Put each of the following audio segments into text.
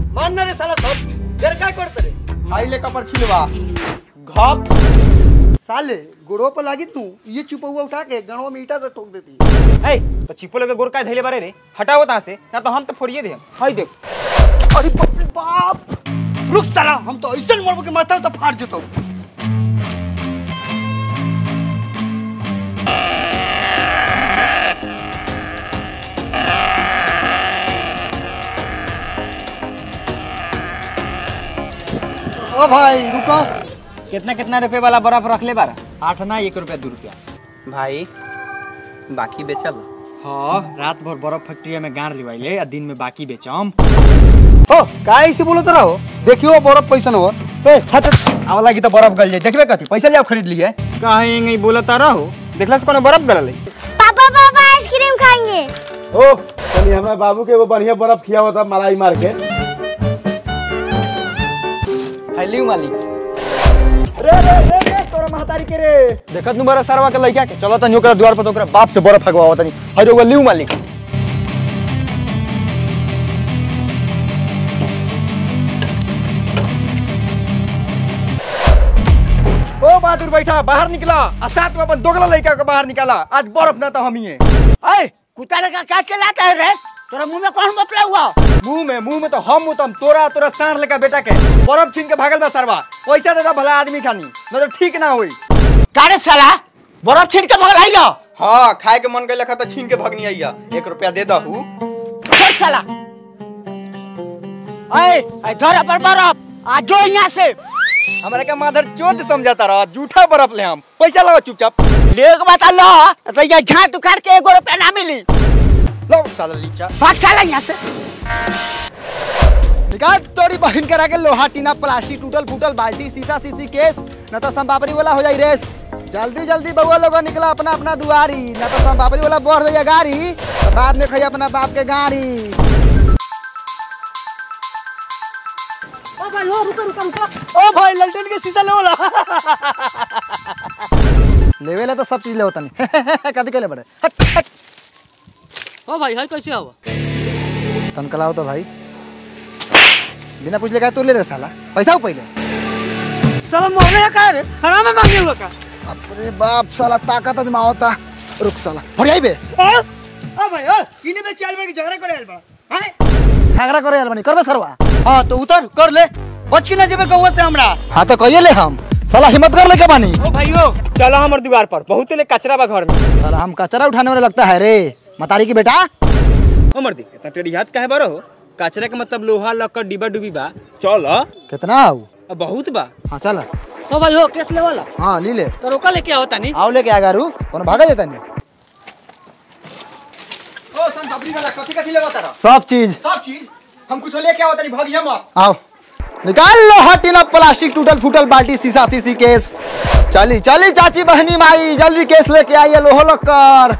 मान ना रे साला सब देर काय करते रे आइले कपर छिलवा घप साले गुड़ो पर लागी तू ये चुपौआ उठा के गणवा में ईटा से ठोक देती ए तो चिपो लगे गोर का धैले बारे रे हटाओ तहाँ से ना तो हम तो फोड़िए दे हाय देख अरे बाप रे बाप रुक साला हम तो ऐसे मरबो के माथा तो फाड़ जतो ओ भाई रुको कितना कितना रुपए वाला बर्फ रख ले बारा आठ ना एक रुपया दू रुपया भाई बाकी बेचल हाँ रात भर बर्फ फैक्ट्री में गाड़ लिवाइले आ दिन में बाकी बेचम ओ का ऐसे बोलत रहो देखियो बर्फ पैसा न हो ए हट आवा लागी तो बर्फ गल जाए देखबे कथी पैसा लिया खरीद लिए कहीं यहीं बोलता रहो देखला से कोनो बर्फ गलले पापा पापा आइसक्रीम खाएंगे ओ तनी हमरा बाबू के एगो बढ़िया बर्फ खियावत था मलाई मार के हेली मालिक रे रे रे रे तोरा महतारी के रे देखत नु बड़ा सरवा के लइका के चलो तनी ओकरा द्वार पर तो ओकरा बाप से बर्फ फगवाओ तनी हर एगो लिउ मालिक ओ बहादुर बैठा बाहर निकला आ साथ में अपन दोगला लइका के बाहर निकाला आज बर्फ ना तो हम ही ए कुत्ता लगा क्या चलाता है रे तोरा मुंह में कौन बतला हुआ मुंह में मुंह में तो हम मुतम तोरा तोरा साढ़ लेका बेटा के बर्फ छीन के भागल बा सरवा पैसा दे दा भला आदमी खानी न तो ठीक ना होई कारे साला बर्फ छीन के भगल आइयो हाँ खाए के मन गइल तो छीन के भगनी आइया एक रुपया दे दहू छोड़ साला ए ए धर पर बर्फ आ जो यहां से हमरा के माधर चोद समझाता रहा झूठा बर्फ ले हम पैसा लगाओ चुपचाप ले के बता लो तो ये झाट उखाड़ के एगो रुपया ना मिली लो साला लीचा भाग साला यहां से निकाल तोरी बहन करा के लोहा टीना प्लास्टिक टूटल फूटल बाल्टी शीशा शीशी केस न तो संपापरी वाला हो जाई रेस जल्दी जल्दी बउआ लोग निकला अपना अपना दुआरी न तो संपापरी वाला बढ़ जाइए गाड़ी तो बाद में खाई अपना बाप के गाड़ी ओ भाई ललटेन के शीशा ले लो लेवे ला तो सब चीज ले होता नहीं कदी के ले बड़े हट हट ओ भाई है कैसे हवा तनकलाओ तो भाई बिना पूछ ले का तू ले रे साला पैसा हो पहले साला मोहले का रे हराम में मांगे हुआ का अरे बाप साला ताकत अजमाओता रुक साला फड़ियाई बे ओ भाई ओ इने में चल बड़ी झगड़ा करे आइल बा हैं झगड़ा करे अलबनी करबे सरवा हां तो उतर कर ले बच के ना जेबे गौवा से हमरा हाँ तो कहिए ले हम साला हिम्मत कर ले के बानी ओ भाइयों चलो हमर द्वार पर बहुत ले कचरा बा घर में साला हम कचरा उठाने वाले लगता है रे मतारी की बेटा ओ मर्दी इतना टेढ़ी हाथ काहे बारो हो कचरा के मतलब लोहा लक्कड़ डिब्बा डुबी बा चल कितना आऊ अब बहुत बा हाँ चल ओ भाई हो केस ले वाला हाँ ली ले तो रोका लेके आओ तानी आओ लेके आ गारू कौन भागा जाता नहीं ओ सन सबरी वाला कथी कथी लेवा तारा सब चीज सब चीज हम कुछ लेके आओ तनी भगिया मत आओ निकाल लो हटिना प्लास्टिक टूटल फूटल बाल्टी शीशा शीशी केस चली चली चाची बहनी माई जल्दी केस लेके आइए लोहो लक्कर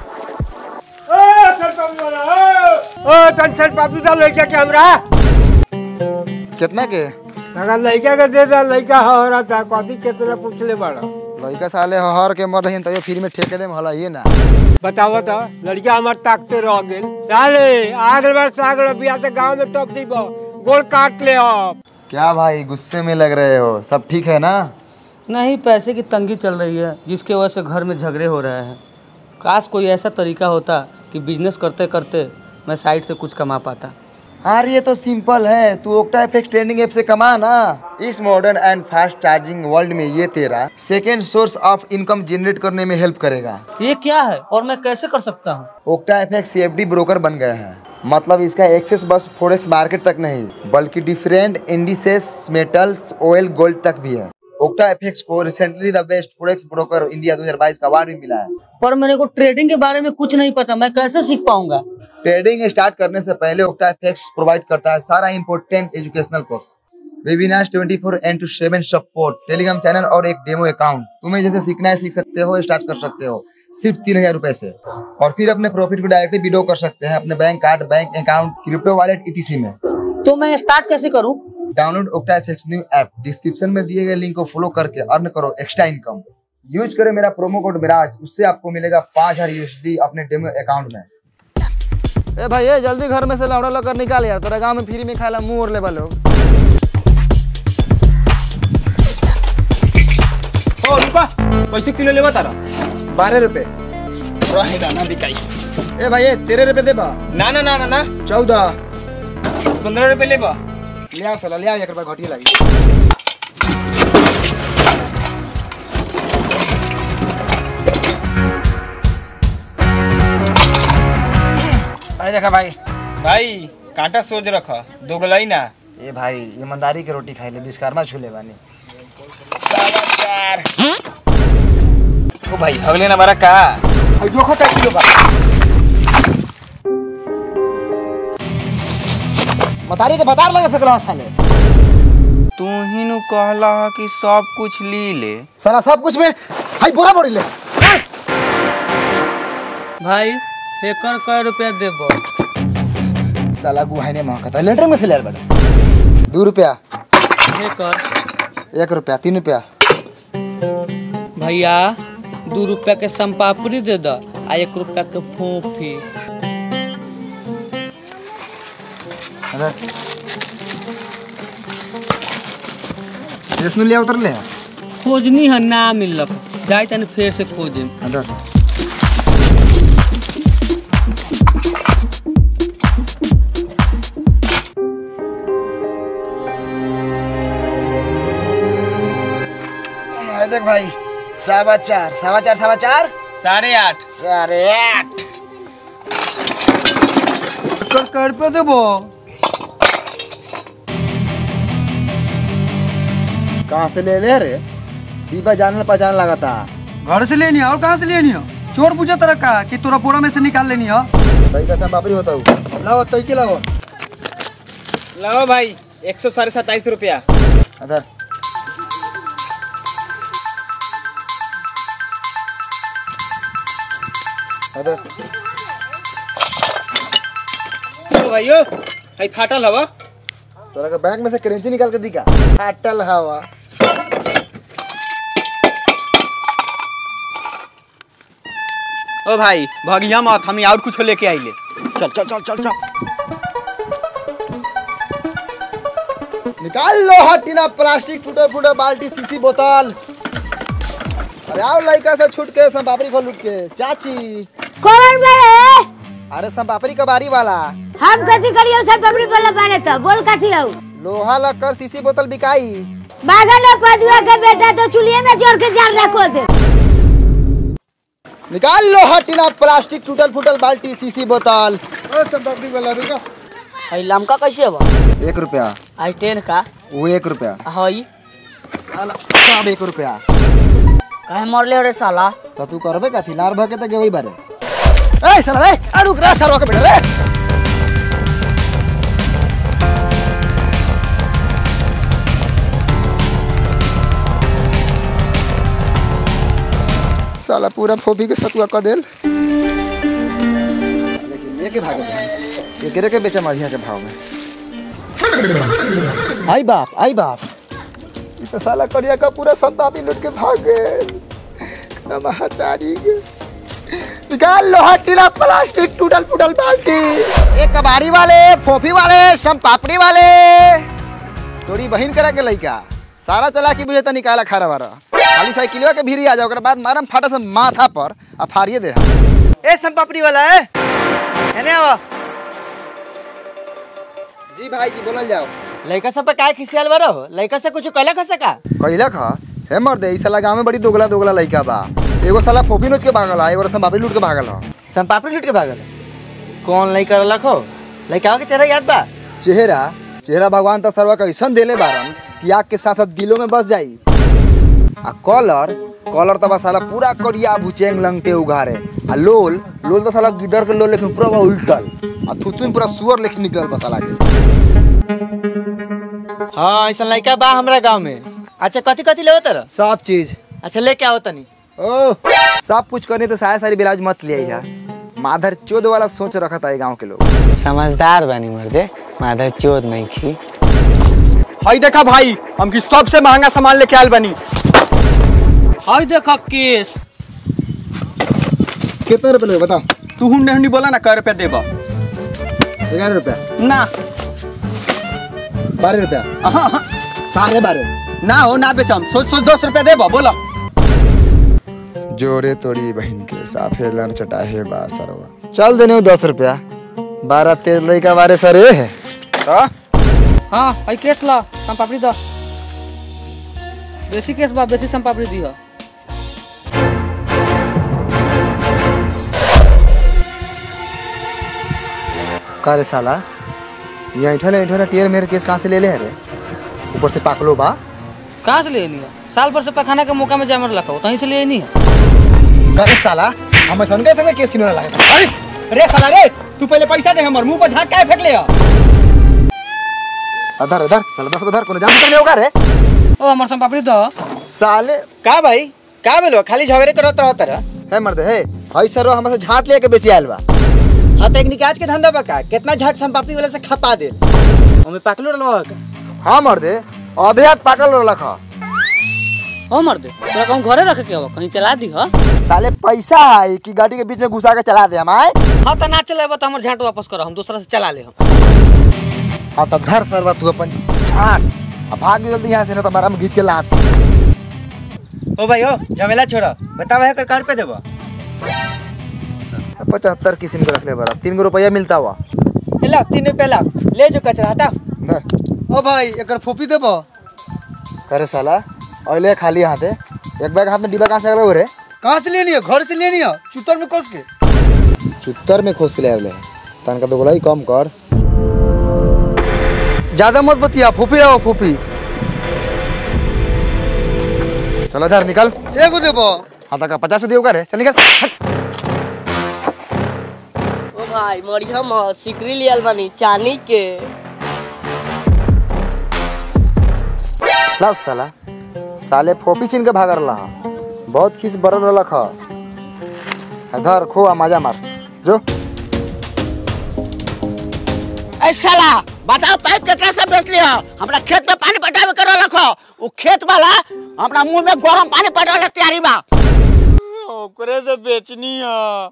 ओ टेंशन पापी दा लइका के हमरा कितना के लगा लइका के दे दा लइका हो रहा था कथी केतना पूछले बड़ा लड़का साले हर के मर रही तैयो फ्री में ठेके ले में हला ये ना बताओ तो लड़का हमार ताकते रह गेल डाले आगल बार सागल बिया से गांव में टॉप दीबो गोल काट ले अब क्या भाई गुस्से में लग रहे हो सब ठीक है ना नहीं पैसे की तंगी चल रही है जिसके वजह से घर में झगड़े हो रहे हैं काश कोई ऐसा तरीका होता कि बिजनेस करते करते मैं साइड से कुछ कमा पाता अरे ये तो सिंपल है तू ओक्टा एफएक्स ट्रेंडिंग ऐप से कमा ना इस modern and fast charging world में ये तेरा second source of income generate करने में हेल्प करेगा ये क्या है और मैं कैसे कर सकता हूँ ओक्टा एफएक्स सीएफडी ब्रोकर बन गया है मतलब इसका एक्सेस बस फोरेक्स मार्केट तक नहीं बल्कि different indices metals oil gold तक भी है ओक्टा एफएक्स को recently the best forex broker India 2022 का अवार्ड भी मिला है पर मेरे को ट्रेडिंग के बारे में कुछ नहीं पता मैं कैसे सीख पाऊंगा ट्रेडिंग स्टार्ट करने से पहले ओक्टा एफएक्स प्रोवाइड करता है सारा important educational course webinar 24 four into seven support Telegram channel और एक डेमो अकाउंट तुम्हें जैसे सीखना है सीख सकते हो स्टार्ट कर सकते हो सिर्फ तीन हजार रूपए से और फिर अपने प्रॉफिट को डायरेक्टली विड्रॉ कर सकते हैं अपने bank card bank account crypto wallet ETC में तो मैं स्टार्ट कैसे करूँ download Octa FX new app description में दिए गए लिंक को फॉलो करके अर्न करो एक्स्ट्रा इनकम यूज करें मेरा प्रोमो कोड मिराज उससे आपको मिलेगा पाँच हजार यूएसडी अपने डेमो अकाउंट में ए भाई ए जल्दी घर में से लौड़ा लकर निकाल यार तोरा गांव में फ्री में खाला मुंह और लेबा लोग ओ रुका कैसे किलो लेबा तारा बारह रुपए रहेगा ना बिकाई ए भाई ए तेरह रुपए देबा ना ना ना ना ना चौदह पंद्रह रुपये लेबा ले आओ साला ले आओ एक रुपया घटिया लगी अरे देखा भाई भाई कांटा सोच रख दो गलाई ना ए भाई ईमानदारी के रोटी खाई ले विश्वकर्मा छू ले बानी ओ भाई अगले ना बारा का मतारी के बता लगे फेंकला साले तू ही नु कहला ह कि सब कुछ ली ले साला सब कुछ में हाई बोरा बोरी ले भाई एकर कै रुपया देबो साला गुहाई ने महकता लेटर में से ले बड़ा दो रुपया एकर एक रुपया तीन रुपया भैया दू रुपया के संपापड़ी दे द आ एक रुपया के फोफी अरे इसनु ले उतर ले खोजनी है ना मिलक जाए तनी फेर से खोजे अंदर अरे देख भाई सवा चार सवा चार सवा चार साढ़े आठ साढ़े आठ कर कर पे देबो कहाँ से ले ले रे दीपा जानल पहचान लगाता घर से लेनी है और कहाँ से लेनी है चोर पूछा तरह का कि तोरा बोरा में से निकाल लेनी है भाई कैसा बाबरी होता हूँ लाओ तई के लाओ लाओ भाई एक सौ साढ़े सत्ताईस रुपया अदर अदर ओ भाई ओ भाई फाटल हवा तोरा के बैंक में से करेंसी निकाल के दिखा फाटल हवा ओ भाई भगिया मत हम और कुछ लेके आइले चल चल चल चल चल निकाल लो हटीना प्लास्टिक टूटे फूटे बाल्टी सीसी बोतल अरे आओ लड़का से छूट के सब बापरी खोल लूट के चाची कौन बड़े अरे सब बापरी कबारी वाला हम कथी करियो सर पबड़ी पर बने तो बोल कथी हो लोहा लक्कर सीसी बोतल बिकाई बागन और पदुआ के बेटा तो चुलिए में जोड़ के जार रखो दे निकाल लो हटीना प्लास्टिक टूटल फूटल बाल्टी सीसी बोतल ओ सब बापरी वाला रुको हई लमका कैसे बा एक रुपया आई टेन का वो एक रुपया हई साला सब एक रुपया काहे मरले रे साला तो तू करबे कथी लार भके त गेवई बारे ए साला रे आ रुक रे सरवा के बेटा रे साला पूरा फोफी के सतुआ क देल लेकिन ये के भागे दे एकरे के बेचा माझिया के भाव में आई बाप आई बाप ई तो साला करिया का पूरा सब बापी लूट के भाग गए महतारी के निकाल लोहा टीला प्लास्टिक टूटल फूटल बाल्टी एक कबाड़ी वाले फोफी वाले सम पापड़ी वाले तोरी बहिन करा के लइका सारा चला के बुझे त निकाला खारा बारा खाली साइकिलवा के भीरी आ जाओ ओकरा बाद मारम फाटा से माथा पर आ फाड़िए दे ए संपापड़ी वाला है एने आओ जी भाई जी बोलल जाओ लड़का सब पे काय खिसियाल बारो लड़का से कुछ कहला खा सका कहिला खा हे मर दे ई साला गांव में बड़ी दोगला दोगला लइका बा एगो साला फोफी नोच के भागल है एगो साला बापड़ी लूट के भागल है संपापड़ी लूट के भागल कौन लड़का रखो लड़का के चेहरा याद बा चेहरा चेहरा भगवान त सर्वा कैसन देले बारन कि आग के साथ साथ दिलों में बस जाई आ कलर कलर त बा साला पूरा करिया भुचेंग लंगटे उघारे आ लोल लोल त साला गिडर के लोल लेकिन पूरा बा उल्टल आ थुथुन पूरा सुअर लेकिन निकलल बा साला के हाँ ऐसा लड़का बा हमरा गांव में अच्छा कथी कथी लेवो तर सब चीज अच्छा लेके आओ तनी ओ सब कुछ करने तो साया सारी ब्लाउज मत ले आइहा माधर चोद वाला सोच रखा था गांव के लोग समझदार बानी मर्दे माधर चोद नहीं खी हई देखा भाई हम की सबसे महंगा सामान लेके आयल बनी हई देखा केस कितने रुपए लेगे बताओ तू हुंडे हुंडी बोला ना कै रुपया देबा ग्यारह रुपया ना बारह रुपया साढ़े बारह ना हो ना बेचम सोच सोच दस रुपया देबो बोलो जोरे तोड़ी बहन के साफे लड़ चटाहे बा सरवा चल देने दस रुपया बारह तेरह लड़का बारह सरे है हाँ आई केस ला सम पापड़ी द बेसी केस बा बेसी सम पापड़ी दी का रे साला ये ऐठल ऐठल टेर मेरे केस कहाँ से ले ले है रे ऊपर से पाकलो बा कहाँ से ले नहीं साल भर से पखाना के मौका में जामर रखा हो कहीं से ले नहीं है का रे साला हम सन के संगे केस किनो लगा अरे रे साला रे तू पहले पैसा दे हमर मुंह पर झाट काहे फेंक ले हो? अधर अधर चल दस उधर कोनो जाम कर ले होगा रे ओ हमार सम पापड़ी दो साले का भाई का बेलो खाली झगड़े करत रहत रह है मर्द है हई सरो हमसे झाट लेके बेची आयल बा हाँ तो एक निकाज के धंधा बका कितना झट सम पापड़ी वाला से खपा दे हमें पकलो रलवा का हाँ मर्द आधे हाथ पाकल रख ओ मर्द तोरा कहूँ घरे रखे के हो कहीं चला दी हो साले पैसा है कि गाड़ी के बीच में घुसा के चला दे हम आए हाँ तो ना चले तो हमारे झाट वापस करो हम दूसरा से चला ले हम हाँ तो धर सरवा तू अपन झाट अब भाग जल्दी यहाँ से ना तो हम घींच के लात ओ भाई ओ झमेला छोड़ा बतावा है कर कार पे देबो पचहत्तर किस्म के रख ले बड़ा तीन गो रुपया मिलता हुआ ला तीन रुपया ला ले जो कचरा हटा धर। ओ भाई एक फोपी देबो अरे साला अले खाली हाथ है एक बैग हाथ में डिब्बा कहाँ से अगले हो रे कहाँ से लेनी है घर से लेनी है चुतर में कस के चुत्तर में खोस के ले अगले तन का तो बोला ही कम कर ज्यादा मत बतिया फोपी आओ फोपी चलो इधर निकल एगो देबो हाँ तक पचास दियो का रे चल निकल हट। ओ भाई मरिया म सिकरी लियल बानी चानी के लाओ साला साले फोपी छीन के भाग रहा बहुत खीस बरल रलक ह धर खो आ मजा मार जो ऐ साला बताओ पाइप केकरा से बेच लिया हमरा खेत में पानी पटावे कर रखो उ खेत वाला हमरा मुंह में गरम पानी पटावे तैयारी बा ओकरे से बेचनी है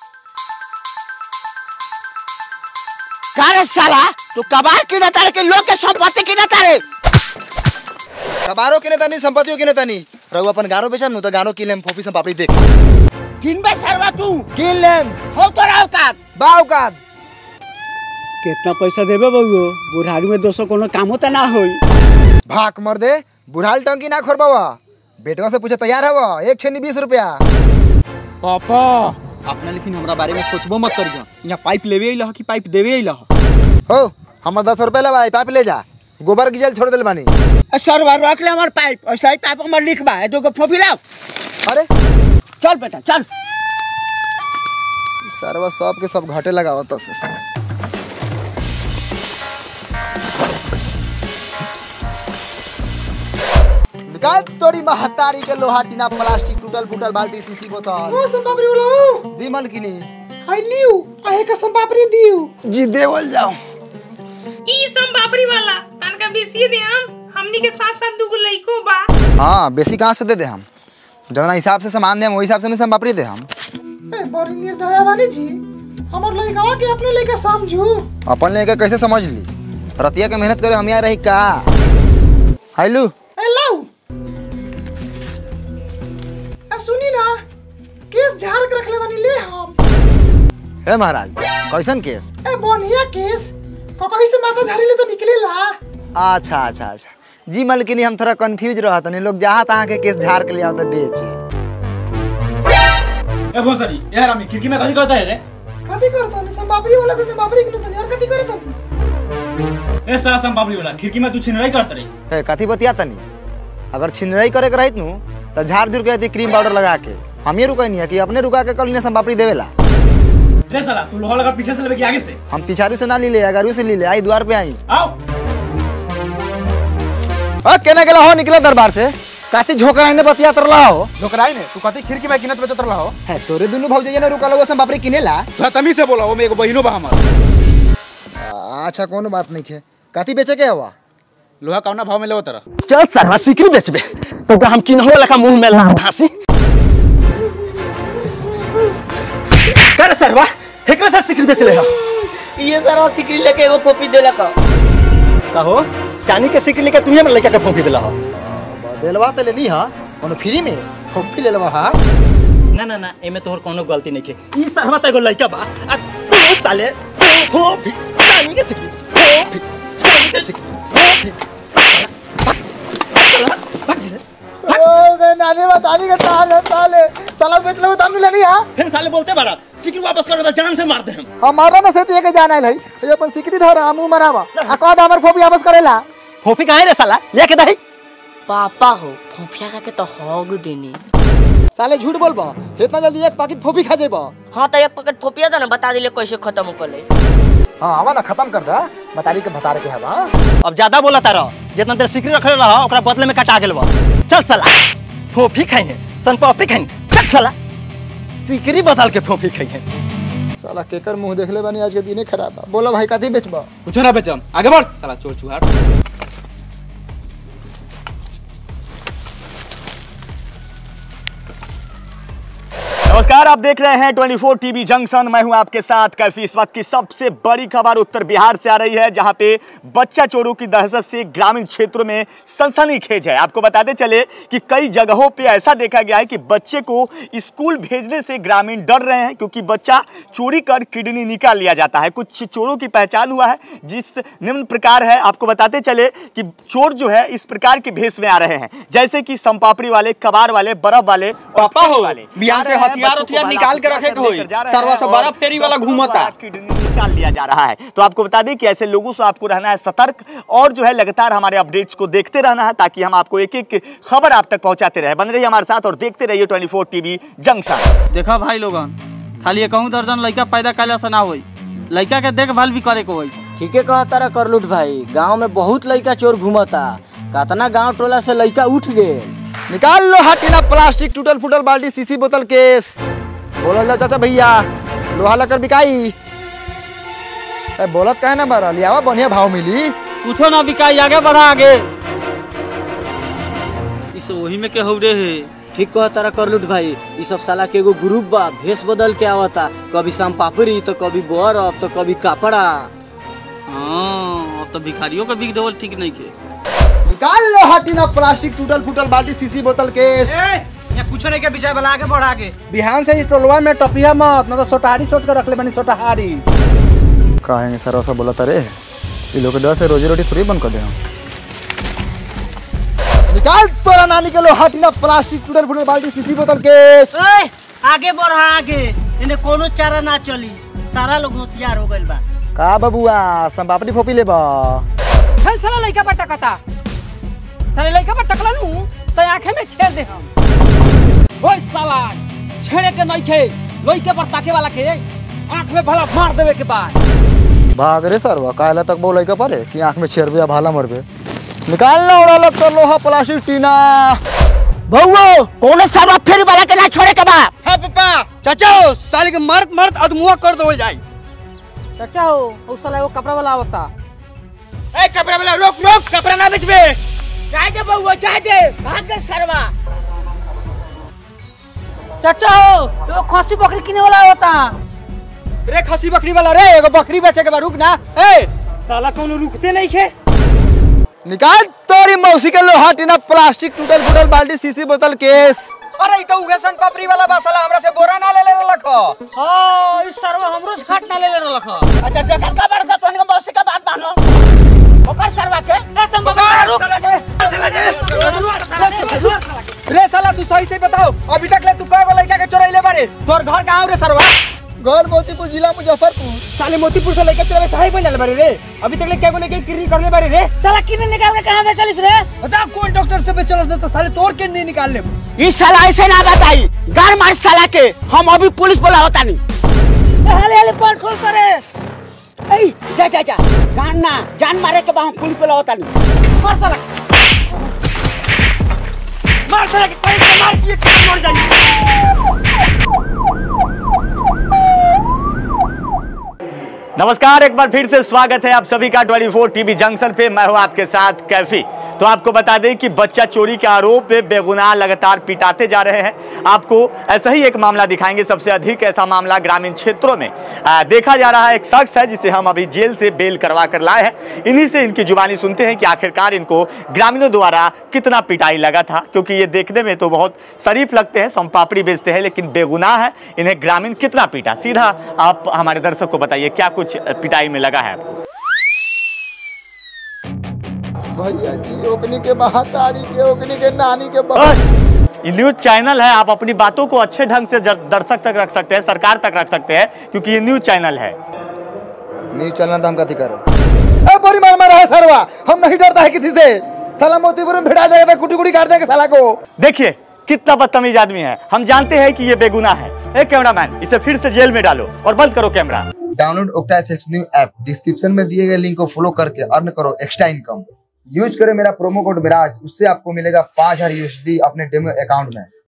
का रे साला तू कबार किने तारे के लोग के संपत्ति किने तारे कबारो किने तनी संपत्तियों किने तनी रघु अपन गारो बेचम नु तो गानो किलेम फोपी से पापड़ी देख किनबे सरवा तू किन लेम हो तो राव का बाव का कितना पैसा देबे बउओ बुढ़ारी में दोस्तों कोनो काम होता ना होई भाग मर दे बुढ़ाल टंकी ना खोरबावा बेटवा से पूछे तैयार हवा एक छेनी बीस रुपया पापा अपना लेकिन हमरा बारे में सोचबो मत करियो यहाँ पाइप लेवे अइला कि पाइप देवे अइला हो हमर दस रुपया लगा पाइप ले जा गोबर की जल छोड़ दिल बानी ए, सरवा रख ले हमर पाइप और सही पाइप हमर लिखबा है दो को फोफी लाओ अरे चल बेटा चल सरवा सब के सब घाटे लगावत तो निकाल तोड़ी महतारी के लोहा टीना प्लास्टिक टूटल फूटल बाल्टी सीसी बोतल ओ संपापड़ी बोलो जी मलकिनी आई लियो आहे का संपापड़ी दियो जी देवल जाओ ई सम बाबरी वाला तनका बेसी दे हम हमनी के साथ साथ दुगो लइको बा हाँ बेसी कहाँ से दे दे हम जौना हिसाब से सामान दे हम वही हिसाब से नहीं हम बापरी दे हम ए बड़ी निर्दया बानी जी हमर लइका के अपने लइका समझू अपन लेके कैसे समझ ली रतिया के मेहनत करे हम यहाँ रही का हाइलू ए लाऊ ए सुनी ना केस झाड़ के रखले बानी ले हम हे महाराज कैसन केस ए बढ़िया केस ककही से माथा झाड़ी ले तो निकलेला अच्छा अच्छा अच्छा जी मलकिनी हम थोड़ा कंफ्यूज रहा तनी लोग जहाँ तहाँ के केस झाड़ के ले आओ तो बेचे ए भोसड़ी यार हम खिड़की में कथी करता है रे कथी करता नहीं संपापड़ी वाला से संपापड़ी किनु तनी और कथी करे तनी ए साला संपापड़ी वाला खिड़की में तू छिनराई करता रे हे कथी बतिया तनी अगर छिनराई करे के रहित नु तो झाड़ झुड़ के रहती क्रीम पाउडर लगा के हम ये रुका नहीं है कि अपने रुका के कल ने संपापड़ी देवेला रे साला तू लोहा लगा पीछे से लेके आगे से हम पिछारू से ना ली ले अगारू से ली ले आई द्वार पे आई आओ अ केना गेला हो निकला दरबार से काती झोकरा ने बतिया तरला हो झोकराई ने तू कथी खिड़की में किनत बेचत रहा हो है तोरे दुनु भौजाई ने रुका लोगो संपापड़ी किनेला तू तमी से बोला वो में एगो बहिनो बा हमर अच्छा कोनो बात नहीं है काती बेचे के हवा लोहा कौना भाव में लेवो तरा चल सरवा सिकरी बेचबे तो हम किनहो लखा मुंह में लाम धासी कर सरवा एकरा से सिकरी बेच ले हो ये सारा सिकरी लेके एगो फोपी देलक कहो चानी के सिकरी लेके तुम्हें लड़का के फोंकी दिला हो दिलवा तो लेनी हा कोनो फ्री में फोपी ले लेवा हा ना ना ना एमे तोहर कोनो गलती नहीं के ई सरवा त एगो लड़का बा आ तू साले फोंकी चानी के सिकरी फोंकी चानी के सिकरी फोंकी नानी बतानी के साले साले साला बेच लो दाम लेनी हा फिर साले बोलते बड़ा सिकरी वापस करो तो जान से मार दे हम हमारा ना से तो एक जाना है ये अपन सिकरी धर हमू मरावा आ कद हमर फोपी वापस करेला फोफी काहे रे साला लेके दही पापा हो फोफिया का के तो होग देनी साले झूठ बोलबा इतना जल्दी एक पैकेट फोपी खा जेबा हाँ तो एक पैकेट फोपिया दो ना बता दिले कैसे खत्म कर ले हां आवा ना खत्म कर दा बतारी के बता के हवा अब ज्यादा बोला तारा जितना देर सिकरी रखले रहा ओकरा बदले में कटा गेल बा चल साला फोफी खाइए सन पापड़ी खाइए चल साला सिकरी बदल के फोफी खाइए साला केकर मुंह देखले बानी आज के दिने खराब बा बोलो भाई कथी बेचबा कुछ ना बेचम आगे बढ़ साला चोर चुहार नमस्कार आप देख रहे हैं 24 टीवी जंक्शन मैं हूं आपके साथ कैफी इस वक्त की सबसे बड़ी खबर उत्तर बिहार से आ रही है जहां पे बच्चा चोरों की दहशत से ग्रामीण क्षेत्रों में सनसनीखेज है आपको बताते चले कि कई जगहों पे ऐसा देखा गया है कि बच्चे को स्कूल भेजने से ग्रामीण डर रहे हैं क्योंकि बच्चा चोरी कर किडनी निकाल लिया जाता है कुछ चोरों की पहचान हुआ है जिस निम्न प्रकार है आपको बताते चले कि चोर जो है इस प्रकार के भेष में आ रहे हैं जैसे कि संपापड़ी वाले कबार वाले बर्फ वाले पापा हो वाले बिहार से हथियार हथियार निकाल के रखे के होई सरवा से बड़ा फेरी वाला घूमता किडनी निकाल लिया जा रहा है तो आपको बता दें कि ऐसे लोगों से आपको रहना है सतर्क और जो है लगातार हमारे अपडेट्स को देखते रहना है ताकि हम आपको एक एक खबर आप तक पहुंचाते रहे बन रहिए हमारे साथ और देखते रहिए 24 टीवी जंक्शन देखा भाई लोगन खाली एकहूँ दर्जन लड़का पैदा कैला से ना होई लड़का के देखभाल भी करे के होई ठीके कहा तारा करलुट भाई गांव में बहुत लड़का चोर घूमता कतना गांव टोला से लड़का उठ गए निकाल लो हटिना प्लास्टिक टूटल फूटल बाल्टी सीसी बोतल केस बोलल जा चाचा भैया लोहा लकर बिकाई ए बोलत काहे ना बारा लियावा बढ़िया भाव मिली कुछो ना बिकाई आगे बढ़ा आगे इस वही में के हौरे है ठीक कहा तारा करलुट भाई ये सब साला के एगो ग्रुप बा भेष बदल के आवता कभी शाम पापड़ी तो कभी बर्फ तो कभी कपड़ा हाँ अब तो भिखारियों का बिक देवल ठीक नहीं के निकाल लो हटिना प्लास्टिक टूटल फूटल बाल्टी सीसी बोतल केस यहाँ कुछ नहीं के विषय वाला आगे बढ़ आगे बिहान से ही टोलवा में टपिया मत ना तो सोटहारी सोट कर रख ले बनी सोटहारी काहे सर ऐसा बोला तारे ये लोग के डर से रोजी रोटी फ्री बंद कर दे हम निकाल तोरा नानी के लो हटिना प्लास्टिक टूटल फूटल बाल्टी सीसी बोतल केस आगे बढ़ा आगे इन्हें कोनो चारा ना चली सारा लोग होशियार हो गइल बा का बबुआ संपापड़ी फोपी लेबा फिर साला लइका पर टकता साले लइका पर टकला नु तो आंखें में छेड़ दे हम ओए साला छेड़े के नहीं खे लइके पर ताके वाला के आंख में भला मार देवे के बाद भाग रे सरवा काहेला तक बोलै का परे कि आंख में छेड़बे या भाला मरबे निकाल ना उड़ा लग तो लोहा प्लास्टिक टीना भौओ कौन सारा फेरी वाला के ना छोड़े के बा हां पापा चाचा साले के मर्द मर्द अदमुआ कर दो जाई चाचा हो उस साला वो कपड़ा वाला आवता ए कपड़ा वाला रोक रोक कपड़ा ना बेचबे चाय दे बउआ चाय दे भाग गए सरवा चाचा हो वो खसी बकरी किने वाला आवता रे खसी बकरी वाला रे एगो बकरी बेचे के बा रुक ना ए साला कोनो रुकते नहीं खे निकाल तोरी मौसी के लोहा टीना प्लास्टिक टूटल फूटल बाल्टी सीसी बोतल केस अरे ई तो उगे सन पापड़ी वाला बा साला हमरा से बोरा ना ले ले रखो हां इस सरवा हमरो से घाट ना ले ले रख अच्छा जगह का बड़ सा तोनी के मौसी का बात मानो ओकर सरवा के ए संभव रे साला तू सही से बताओ अभी तक ले तू कएगो लड़का के चोरैले बारे तोर घर कहां रे सरवा घर मोतीपुर जिला मुजफ्फरपुर साले मोतीपुर से लड़का चोरवे सही बन जाले बारे रे अभी तक ले केगो लेके किरी करले बारे रे साला किने निकाल के कहां बेचलिस रे बता कौन डॉक्टर से बेचल तो साले तोर के नहीं निकाल ले ई साला ऐसे ना बताई गार मार साला के हम अभी पुलिस बुलावता नहीं हाले हाले पर खोल करे ए जा जा जा गान ना जान मारे के बा हम पुलिस बुलावता नहीं मार साला मार साला के पैर से मार दिए तो मर जाई नमस्कार एक बार फिर से स्वागत है आप सभी का 24 टीवी जंक्शन पे मैं हूं आपके साथ कैफी तो आपको बता दें कि बच्चा चोरी के आरोप में बेगुनाह लगातार पिटाते जा रहे हैं आपको ऐसा ही एक मामला दिखाएंगे सबसे अधिक ऐसा मामला ग्रामीण क्षेत्रों में आ, देखा जा रहा है एक शख्स है जिसे हम अभी जेल से बेल करवा कर लाए हैं इन्हीं से इनकी जुबानी सुनते हैं कि आखिरकार इनको ग्रामीणों द्वारा कितना पिटाई लगा था क्योंकि ये देखने में तो बहुत शरीफ लगते हैं सोमपापड़ी बेचते हैं लेकिन बेगुनाह है इन्हें ग्रामीण कितना पीटा सीधा आप हमारे दर्शक को बताइए क्या कुछ पिटाई में लगा है आपको भैया जी ओकनी के महातारी के ओकनी के नानी के ये न्यूज चैनल है आप अपनी बातों को अच्छे ढंग से जर- दर्शक तक रख सकते हैं सरकार तक रख सकते हैं क्योंकि ये न्यूज चैनल है न्यूज चैनल तो हम कथी करो ए बोरी मार मारा है सरवा हम नहीं डरता है किसी से साला मोतीपुर में भिड़ा जाएगा तो कुटी कुटी काट देंगे साला को देखिए कितना बदतमीज आदमी है हम जानते हैं कि ये बेगुनाह है ए कैमरामैन इसे फिर से जेल में डालो और बंद करो camera download Octa FX new app description में दिए गए लिंक को फॉलो करके अर्न करो एक्स्ट्रा इनकम यूज करें मेरा प्रोमो कोड मिराज उससे आपको मिलेगा पाँच हजार यूएसडी अपने डेमो अकाउंट में